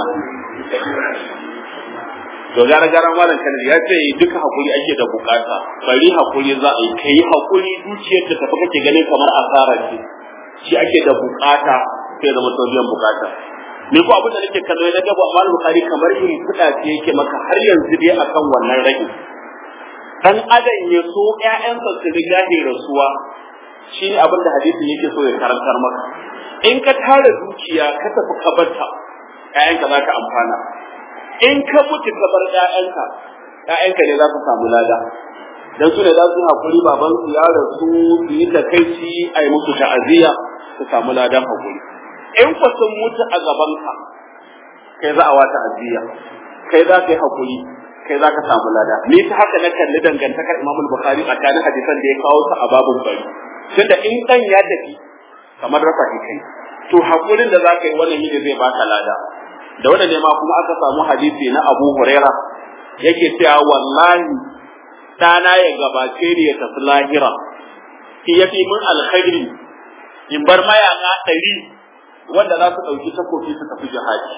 to gara gara malam kanar ya ce duka hakuri ake da bukata bari hakuri za a yi kai hakuri dukiyar da tafi kake ganin kamar asara ce shi ake da bukata sai zama biyan bukata ni ko abin da nake kallo na gaba amma bukari kamar yin kuɗa ce yake maka har yanzu dai akan wannan rage dan adam ya so ƴaƴansa su riga ne rasuwa shi ne abin da hadisin yake so ya karantar maka in ka tara dukiya ka tafi ka barta ƴaƴanka za ka amfana in ka mutu ka bar ƴaƴanka ƴaƴanka ne za su samu lada dan su ne za su hakuri baban su ya rasu su yi takaici a yi musu ta'aziyya su samu ladan hakuri in ku sun mutu a gaban ka kai za a wata ta'aziyya kai za ka yi hakuri kai za ka samu lada ni ta haka na kalli dangantakar Imam Bukhari tsakanin hadisan da ya kawo su a babun bari tunda in dan ya tafi kamar rafa kai to hakurin da za ka yi wannan ne zai baka lada da wannan ne ma kuma aka samu hadisi na Abu Huraira yake cewa wallahi dana ya gabace ni ya tafi lahira shi ya fi mun alkhairi in bar mayaka ɗari wanda za su ɗauki takofi su tafi jihadi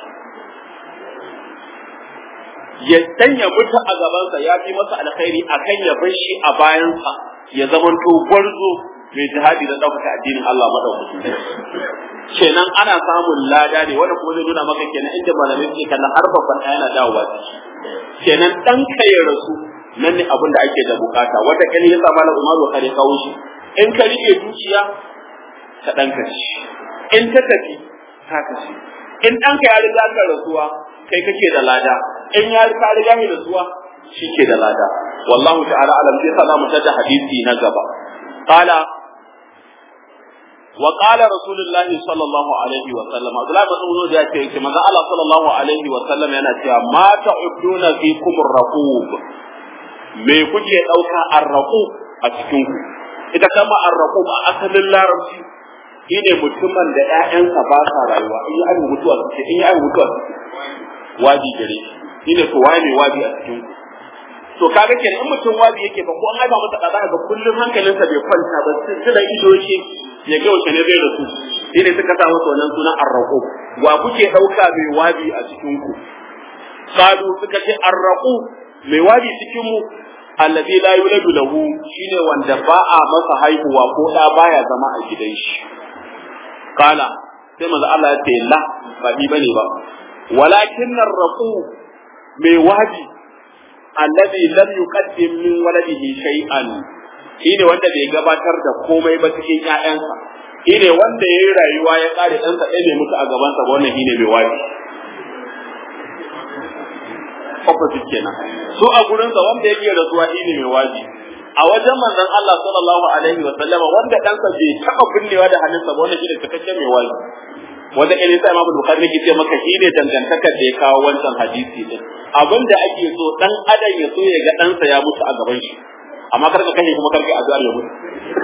ya sanya mutu a gabansa ya fi masa alkhairi akan ya bar shi a bayansa ya zamanto gwarzo mai jihadi da ɗaukaka addinin Allah madaukakin kenan ana samun lada ne wanda kuma zai nuna maka kenan inda malamai suke kallon har babban ɗaya yana dawowa ciki kenan ɗan ka ya rasu nan ne abin da ake da bukata wata kani ya sa malam Umaru kare kawo shi in ka rike dukiya ka ɗan kashi in ta tafi ka kashi in ɗanka ya riga ka rasuwa kai kake da lada in ya riga riga mai rasuwa shi ke da lada wallahu ta'ala alam sai sa mu tada hadisi na gaba qala wa qala rasulullahi sallallahu alaihi wa sallam Abdullah bin Mas'ud ya ce manzo Allah sallallahu alaihi wa sallam yana cewa ma ta'uduna fikum ar-raqub me kuke dauka ar-raqub a cikin ku ita kama ar-raqub a asalin larabci shine mutumin da ƴaƴansa ba sa rayuwa in yi abin mutuwa suke in yi abin mutuwa suke waji gare shi shine to waye mai waji a cikin ku to kaga kenan in mutum waji yake ba ko an haifa masa kaza ga kullum hankalinsa bai kwanta ba sai da ido yake ya ga wace ne zai rasu shi ne suka sa masa wannan sunan arraqu wa kuke dauka mai wabi a cikin ku qalu suka ce arraqu mai wabi cikin mu alladhi la yuladu lahu shine wanda ba a masa haihuwa ko da baya zama a gidan shi kala sai manzo Allah ya ce la ba ni bane ba walakin arraqu mai wabi alladhi lam yuqaddim min waladihi shay'an shine wanda bai gabatar da komai ba cikin ƴaƴansa shine wanda yayi rayuwa ya kare ɗansa ɗaya bai mutu a gabansa ba wannan shine mai wabi opposite kenan so a gurinsa wanda yake rasuwa shine mai wabi a wajen manzon Allah sallallahu alaihi wa sallama wanda ɗansa bai taɓa binnewa da hannunsa ba wannan shine cikakken mai wabi wanda ɗan sai Imam Bukhari yake ce maka shine dangantakar da ya kawo wancan hadisi din abinda ake so dan adam ya so ya ga ɗansa ya mutu a gaban shi amma kar ka kashe kuma kar ka addu'ar ya mutu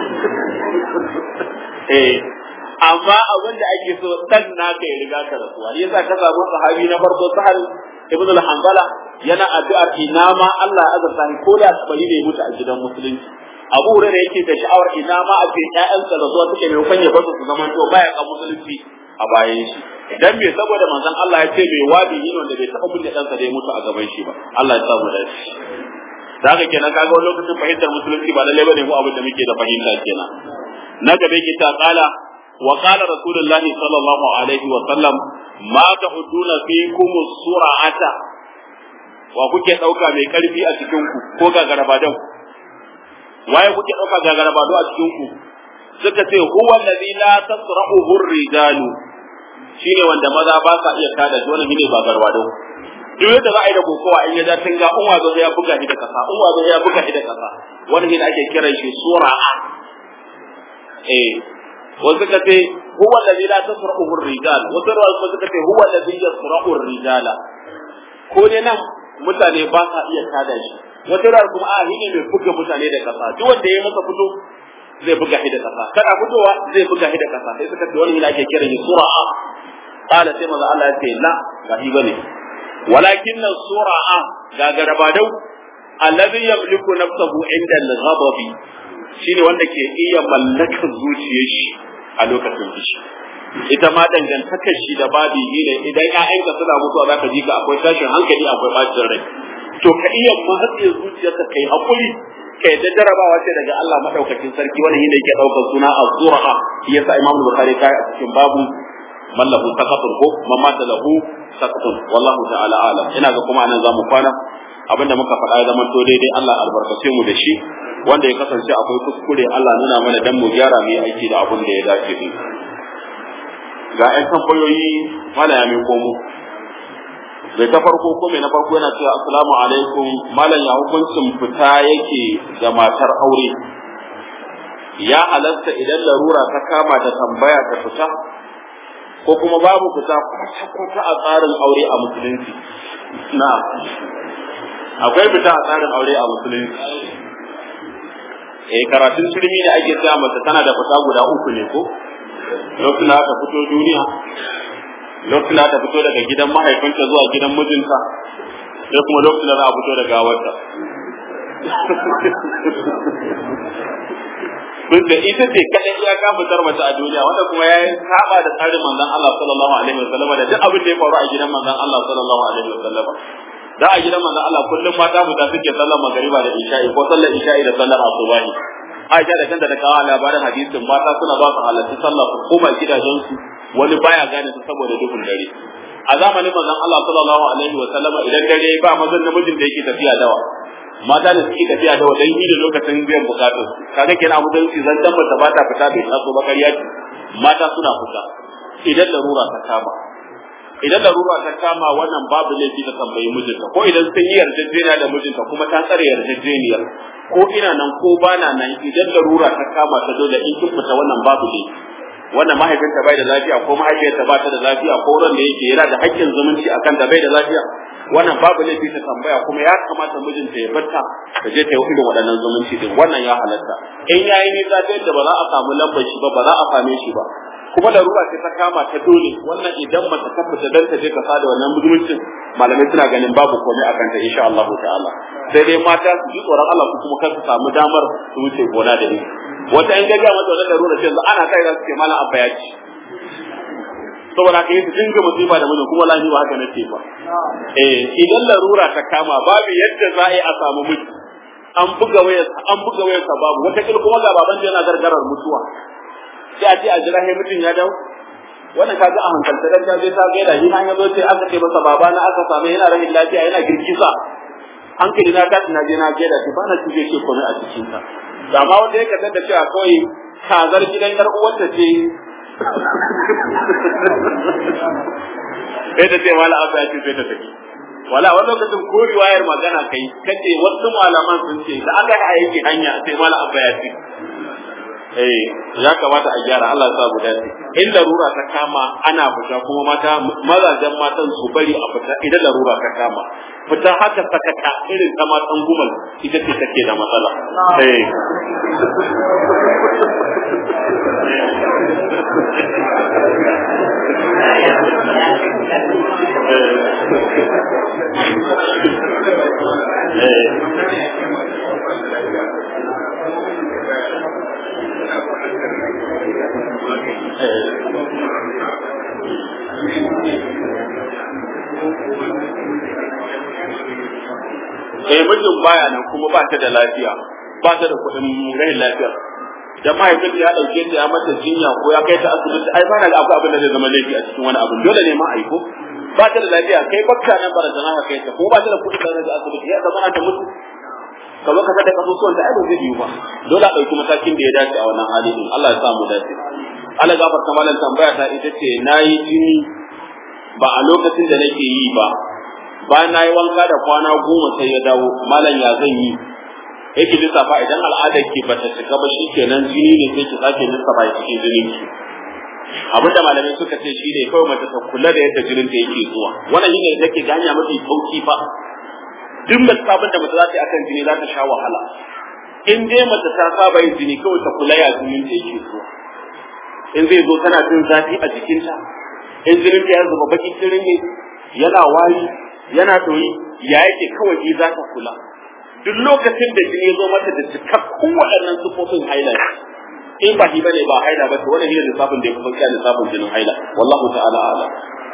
eh amma abin da ake so dan naka ya riga ka rasuwa yasa ka samu sahabi na farko sahal ibn al-hanbala yana addu'ar ina ma Allah ya azurta ni ko da bari ne mutu a gidan musulunci Abu Hurairah yake da sha'awar ina ma a ce ƴaƴansa da zuwa suke mai kwanye ba su zaman to baya ka musulunci a bayan shi dan me saboda manzon Allah ya ce mai wadi ne wanda bai taɓa kunne ɗansa da ya mutu a gaban shi ba Allah ya samu dace da haka kenan kaga wani lokacin fahimtar musulunci ba lalle bane mu abin da muke da fahimta kenan na gaba yake ta kala wa qala rasulullahi sallallahu alaihi wa sallam ma ta'uduna fikum sura'ata wa kuke dauka mai karfi a cikin ku ko gagarabadan waye kuke dauka gagarabado a cikin ku suka ce huwa allazi la tasra'uhu ar-rijalu shine wanda maza ba sa iya kada shi wannan shine ba garwado duk yadda za a yi da kokowa in ya ja tinga in wazo ya buga shi da kasa in wazo ya buga shi da kasa wani ne ake kiran shi sura'a eh wasu suka ce huwa alladhi la tasra'uhu ar-rijal wasu ruwa suka ce huwa alladhi yasra'u ar-rijala ko ne nan mutane ba sa iya kada shi wata ruwa kuma a hine mai buga mutane da kasa duk wanda ya masa fito zai buga shi da kasa kada fitowa zai buga shi da kasa sai suka ce wani ne ake kiran shi sura'a qala sai manzo Allah ya ce la ba shi bane ولكن السرعة غاغر بادو الذي يملك نفسه عند الغضب shine wanda ke iya mallakar zuciyar shi a lokacin fushi ita ma dangantakar shi da babi ne idan ƴaƴanka suna mutuwa za ka ji ka akwai tashin hankali akwai bacin rai to ka iya matsayin zuciyarka kai hakuri ka yadda jarabawa ce daga Allah madaukakin sarki wannan yadda yake daukar suna az-zurha yasa Imam Bukhari kai a cikin babu man lahu saqatun ko man mata lahu saqatun wallahu ta'ala alam ina ga kuma anan zamu kwana abinda muka faɗa ya zama to daidai Allah albarkace mu da shi wanda ya kasance akwai kuskure Allah nuna mana dan mu gyara mu yi aiki da abin da ya dace din ga ƴan tambayoyi mala ya mai komo bai ta farko ko mai na farko yana cewa assalamu alaikum malam ya hukuncin fita yake ga matar aure ya halatta idan larura ta kama da tambaya ta fita ko kuma babu fita kwata-kwata a tsarin aure a musulunci na akwai fita a tsarin aure a musulunci eh karatun turmi da ake sa mata tana da fita guda uku ne ko lokacin da ta fito duniya lokacin da ta fito daga gidan mahaifinta zuwa gidan mijinta sai kuma lokacin da za a fito da gawarta duk da ita ce kaɗai ya ka fitar mace a duniya wanda kuma ya yi saba da tsarin manzon Allah sallallahu alaihi wasallam da duk abin da ya faru a gidan manzon Allah sallallahu alaihi wasallam da a gidan manzon Allah kullum mata fita suke sallar magariba da isha'i ko sallar isha'i da sallar asubahi Aisha da kanta da kawo labarin hadisin mata suna ba su halarci sallah su koma gidajensu wani baya gane su saboda duhun dare a zamanin manzon Allah sallallahu alaihi wa sallama idan dare ba mazan namijin da yake tafiya dawa mata da suke tafiya dawa dan yi da lokacin biyan bukatu kaga kenan abu da yake zan tabbata ba ta fita bai taso ba ƙarya ce mata suna fita idan larura ta kama idan larura ta kama wannan babu laifi ta tambayi mijinta ko idan sun yi yarjejeniya da mijinta kuma ta tsare yarjejeniyar ko ina nan ko bana nan idan larura ta kama ta dole in kin fita wannan babu laifi wannan mahaifinta bai da lafiya ko mahaifiyarta ba ta da lafiya ko wurin da yake yana da haƙƙin zumunci akan da bai da lafiya wannan babu laifi ta tambaya kuma ya kamata mijinta ya barta ta je ta yi irin waɗannan zumunci din wannan ya halatta in yayi nisa ta yadda ba za a samu lambar shi ba ba za a same shi ba kuma larura ce ta kama ta dole wannan idan ba ta tabbata dan ta je ka sada wannan zumuncin malamai suna ganin babu komai akan ta insha Allah ta'ala sai dai mata su ji tsoron Allah su kuma kar su samu damar su wuce gona da ni wata in gaga mata wannan larura ce ana kai za su ce malam abba ya ci saboda kai su dinga musiba da mijin kuma lahi ba haka nace ba eh idan larura ta kama babu yadda za a yi a samu miji an buga wayar an buga wayar babu wata kuma ga baban yana gargarar mutuwa sai a ce a jira mutum ya dawo wannan kaga a hankalta dan ta je ta gaida shi an yazo sai aka ce masa baba na aka samu yana rahin lafiya yana girgiza hankali na tashi na je na gaida shi ba na tuje shi komai a cikin ta amma wanda ya kasance da cewa kawai kazar gidan yar uwarta ce sai ta ce wala abu ya ce sai ta tafi wala wani lokacin ko riwayar magana kai kace wasu malaman sun ce da aka yi aiki hanya sai mala abba ya ce eh ya kamata a gyara Allah ya sa mu dace in larura ta kama ana fita kuma mata mazajen matan su bari a fita idan larura ta kama fita haka sakaka irin ta matan gumal ita ce take da matsala eh eh mijin baya nan kuma ba ta da lafiya ba ta da kuɗin rahin lafiya da mahaifin ya ɗauke ta ya mata jinya ko ya kai ta asibiti ai ba na ga akwai abin da zai zama laifi a cikin wani abin dole ne ma aiko ba ta da lafiya kai bakka nan barazana ka kai ta ko ba ta da kuɗin da zai asibiti ya zama ta mutu ka zo ka sada kasusuwan da ai ba zai yiwu ba dole a ɗauki matakin da ya dace a wannan hali din Allah ya sa mu dace Allah gafarta malam tambaya ta ita ce nayi jini ba a lokacin da nake yi ba bayan na yi wanka da kwana goma sai ya dawo malam ya zan yi yake lissafa idan al'adar ki ba ta shiga ba shikenan jini ne sai ki sake lissafa ya cikin jinin ki abin da malamai suka ce shi ne kawai mace ta kula da yadda jinin ta yake zuwa wannan shi ne da take ganya mafi sauki fa duk mace abin da mace za ta yi akan jini za ta sha wahala in dai mace ta saba yin jini kawai ta kula ya jinin ta yake zuwa in zai zo tana jin zafi a jikinta in jinin ta ya zuba baki kirin ne yana wari yana ɗoyi ya yake kawai ji za ta kula duk lokacin da jini ya zo mata da cikakkun waɗannan sufofin highlight in ba shi bane ba haila ba to wannan ne lissafin da ya fi sauki lissafin jinin haila wallahu ta'ala a'lam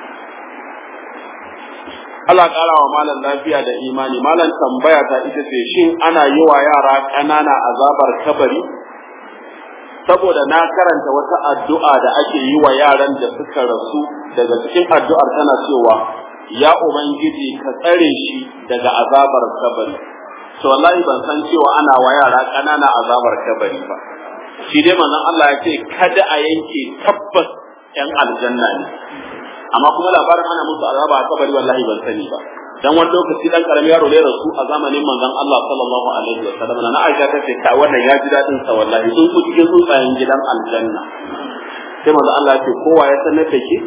Allah ƙara wa malam lafiya da imani malam tambaya ta ita ce shin ana yi wa yara ƙanana azabar kabari saboda na karanta wata addu'a da ake yi wa yaran da suka rasu daga cikin addu'ar tana cewa ya ubangiji ka tsare shi daga azabar kabari to wallahi ban san cewa ana wa yara ƙanana azabar kabari ba shi dai manzon Allah ya ce kada a yanke tabbas yan aljanna ne amma kuma labarin ana musu azaba a kabari wallahi ban sani ba dan wani lokaci dan karamin yaro ne rasu a zamanin manzon Allah sallallahu alaihi wa sallam na Aisha ta ce kai wannan ya ji dadin sa wallahi sun ku cikin tsuntsayen gidan aljanna sai manzon Allah ya ce kowa ya sanar da ke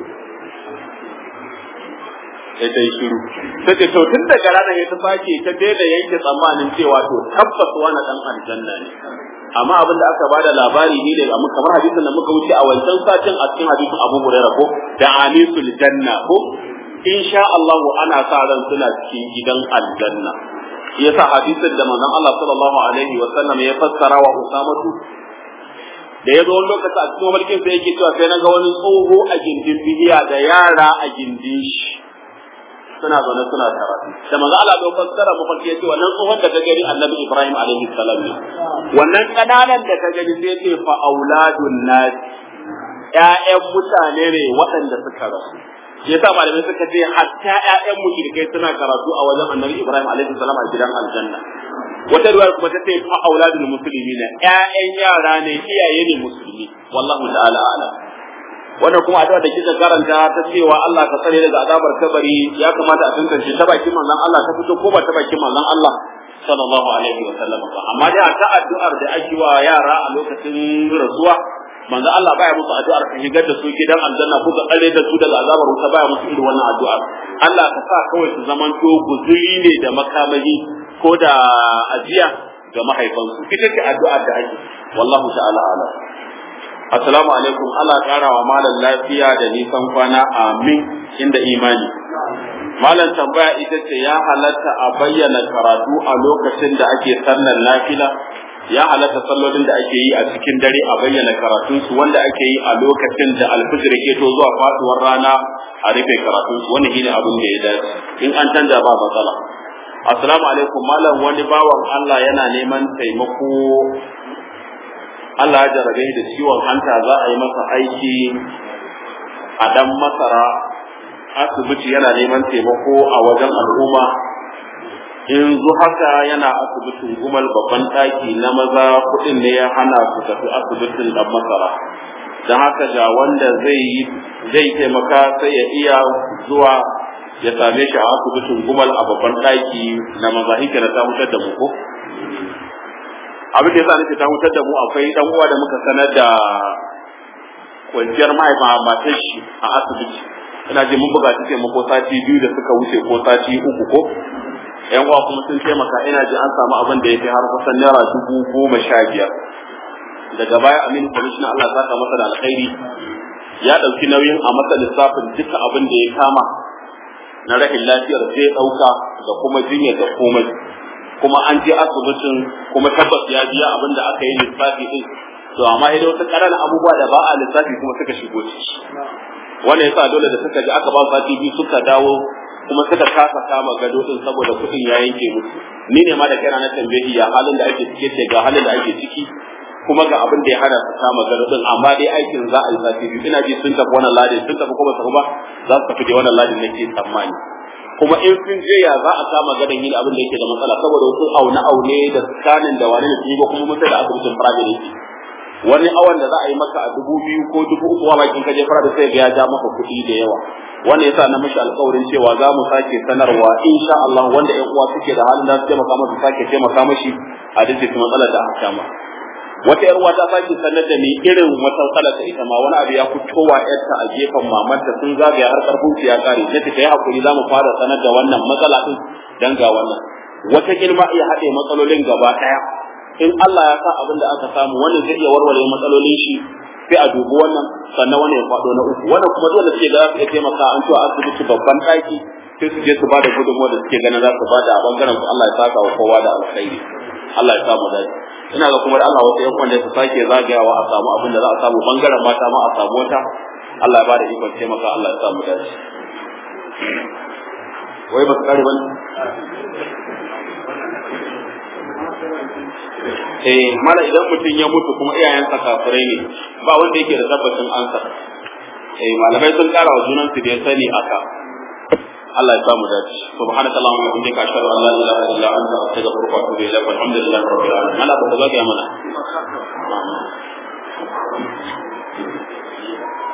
sai ta yi shiru ta ce to tun daga ranar ya ta sake ta daina yanke tsammanin cewa to tabbas wani dan aljanna ne amma abin da aka bada labari ne da amma kamar hadisin da muka wuce a wancan satin a cikin hadisin Abu Hurairah ko da anisul janna ko insha Allah ana sa ran suna cikin gidan aljanna yasa hadisin da manzon Allah sallallahu alaihi wa sallam ya fassara wa Usamatu da ya zo wani lokaci a cikin mulkin sai yake cewa sai na ga wani tsoho a gindin bihiya da yara a gindin shi suna zaune suna karatu da manzo Allah bai fassara mafarki yace wannan tsohon da ka gani Annabi Ibrahim alaihi salam ne wannan kananan da ka gani sai ce fa auladun nas ƴaƴan mutane ne waɗanda suka rasu yasa malamai suka ce hatta ƴaƴan mushrikai suna karatu a wajen Annabi Ibrahim alaihi salam a gidan aljanna wata riwaya kuma ta ce fa auladul muslimin ƴaƴan yara ne iyaye ne musulmi wallahu ta'ala a'lam wannan kuma addu'a da kika karanta ta cewa Allah ka tsare daga azabar kabari ya kamata a tantance ta bakin manzon Allah ta fito ko ba ta bakin manzon Allah sallallahu alaihi wa sallam ba amma dai ta addu'ar da ake wa yara a lokacin rasuwa manzon Allah baya musu addu'ar ka shigar da su gidan aljanna ko ka tsare da su daga azabar wuta baya musu irin wannan addu'ar Allah ka sa kawai su zaman to guzuri ne da makamahi ko da ajiya ga mahaifansu ita ce addu'ar da ake wallahu ta'ala alam Assalamu alaikum Allah ƙara wa malam lafiya da nisan kwana amin inda imani. Malam tambaya ita ce ya halatta a bayyana karatu a lokacin da ake sallar nafila ya halatta sallolin da ake yi a cikin dare a bayyana karatunsu wanda ake yi a lokacin da alfijir ke to zuwa faduwar rana a rufe karatunsu wani shine abin da ya dace in an canja ba matsala. Assalamu alaikum malam wani bawan Allah yana neman taimako Allah ya jarabe da ciwon hanta za a yi masa aiki a dan masara asibiti yana neman taimako a wajen al'umma yanzu haka yana asibitin gumal babban ɗaki na maza kuɗin ne ya hana su tafi asibitin dan masara don haka ga wanda zai zai taimaka sai ya iya zuwa ya same shi a asibitin gumal a babban ɗaki na maza hikira ta mutar da mu ko abin da yasa nake ta wutar da mu akwai dan uwa da muka sanar da kwanciyar mahaifa matar shi a asibiti ina ji mun buga take mu ko sati biyu da suka wuce ko sati uku ko yan uwa kuma sun taimaka ina ji an samu abin da ya fi har kusan naira dubu goma sha biyar daga baya aminu kwamishinan Allah saka masa da alkhairi ya ɗauki nauyin a masa lissafin duka abin da ya kama na rahin lafiyar zai ɗauka da kuma jinya da komai kuma an je asibitin kuma tabbas ya biya abin da aka yi lissafi din to amma idan wasu ƙananan abubuwa da ba a lissafi kuma suka shigo ciki wannan yasa dole da suka ji aka ba sati biyu suka dawo kuma suka kasa kama gado din saboda kuɗin ya yanke musu ni ne ma da kaina na tambayi ya halin da ake ciki ce ga halin da ake ciki kuma ga abin da ya hana su kama gado din amma dai aikin za a yi sati biyu ina ji sun tafi wannan ladin sun tafi kuma tafi ba za su tafi da wannan ladin nake tsammani kuma in sun je ya za a kama gadon yin abin da yake da matsala saboda wasu aune aune da scanning da wani da su yi ba kuma mutai da asibitin private yake wani awan da za a yi maka a dubu biyu ko dubu uku wa bakin kaje fara da sai ga ya ja maka kuɗi da yawa wannan yasa na mishi alƙawarin cewa za mu sake sanarwa insha Allah wanda ƴan uwa suke da halin da su taimaka masa sake taimaka mashi a dukkan matsalar da aka kama wata yar uwa ta sake sanar da ni irin wata matsala ta ita ma wani abu ya fitowa yarta a gefen mamanta sun zagaya har karfin su ya kare ta ta yi hakuri za mu fara sanar da wannan matsala din dan ga wannan wata kilma iya haɗe matsalolin gaba ɗaya in Allah ya sa abin da aka samu wannan zai iya warware matsalolin shi sai a dubi wannan sannan wannan ya faɗo na uku wannan kuma dole suke ga za su iya taimaka an cewa asibiti babban ɗaki sai su je su ba da gudunmuwa da suke ganin za su ba da a bangaren su Allah ya saka wa kowa da alkhairi Allah ya sa mu dace ina ga kuma da Allah wasu yan kwanda su sake zagayawa a samu abin da za a samu bangaren mata ma a samu wata Allah ya bada ikon taimaka Allah ya samu dace wai ba su kare ba eh mala idan mutum ya mutu kuma iyayensa kafirai ne ba wanda yake da tabbacin ansa eh malamai sun kara wa junan su da ya sani aka Allah ya samu dace subhanaka allahumma wa bihamdika ashhadu an la ilaha illa anta astaghfiruka wa atubu ilaik walhamdulillahi rabbil alamin mala ba ta zagaya mana